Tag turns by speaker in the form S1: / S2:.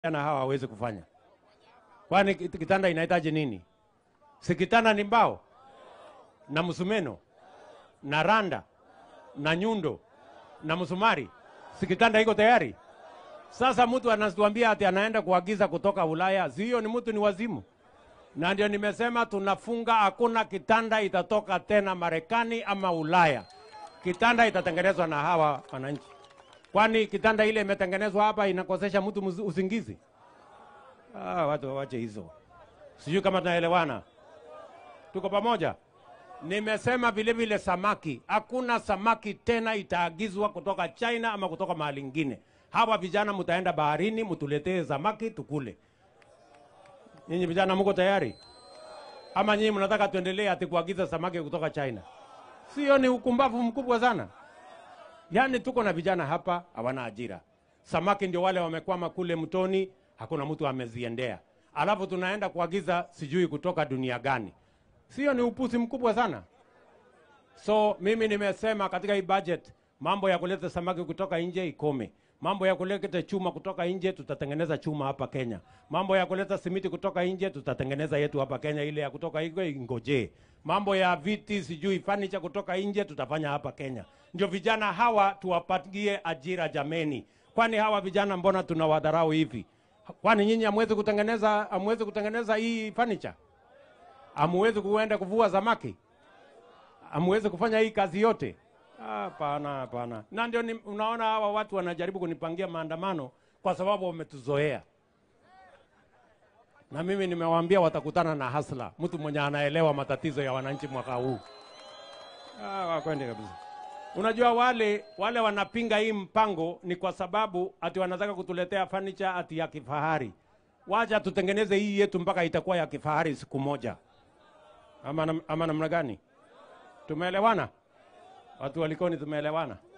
S1: na hawa hawezi kufanya. Kwani kit- kitanda inahitaji nini? Si kitanda ni mbao na msumeno na randa na nyundo na msumari, si kitanda iko tayari? Sasa mtu anatuambia ati anaenda kuagiza kutoka Ulaya, si hiyo ni mtu ni wazimu? Na ndio nimesema tunafunga, hakuna kitanda itatoka tena Marekani ama Ulaya. Kitanda itatengenezwa na hawa wananchi. Kwani kitanda ile imetengenezwa hapa inakosesha mtu muz- usingizi? Ah, watu wawache hizo. Sijui kama tunaelewana, tuko pamoja. Nimesema vile vile samaki, hakuna samaki tena itaagizwa kutoka China ama kutoka mahali ingine. Hawa vijana mtaenda baharini, mtuletee samaki tukule. Nyinyi vijana mko tayari ama nyinyi mnataka tuendelee ati kuagiza samaki kutoka China? Sio, ni ukumbavu mkubwa sana. Yaani tuko na vijana hapa hawana ajira, samaki ndio wale wamekwama kule mtoni, hakuna mtu ameziendea, alafu tunaenda kuagiza sijui kutoka dunia gani. Sio, ni upuzi mkubwa sana. So mimi nimesema katika hii budget mambo ya kuleta samaki kutoka nje ikome. Mambo ya kuleta chuma kutoka nje tutatengeneza chuma hapa Kenya. Mambo ya kuleta simiti kutoka nje tutatengeneza yetu hapa Kenya, ile ya kutoka nje ingojee. Mambo ya viti sijui furniture kutoka nje tutafanya hapa Kenya. Ndio vijana hawa tuwapatie ajira jameni. Kwani hawa vijana mbona tunawadharau hivi? Kwani nyinyi hamwezi kutengeneza hamwezi kutengeneza hii furniture? Hamwezi kuenda kuvua samaki? Hamwezi kufanya hii kazi yote? Hapana, hapana. Na ndio ni- unaona hawa watu wanajaribu kunipangia maandamano kwa sababu wametuzoea, na mimi nimewaambia watakutana na hasla, mtu mwenye anaelewa matatizo ya wananchi mwaka huu. Ah, wakwende kabisa. Unajua wale wale wanapinga hii mpango ni kwa sababu ati wanataka kutuletea furniture ati ya kifahari. Wacha tutengeneze hii yetu mpaka itakuwa ya kifahari siku moja, ama, nam- ama namna gani? Tumeelewana? Watu walikoni, tumeelewana?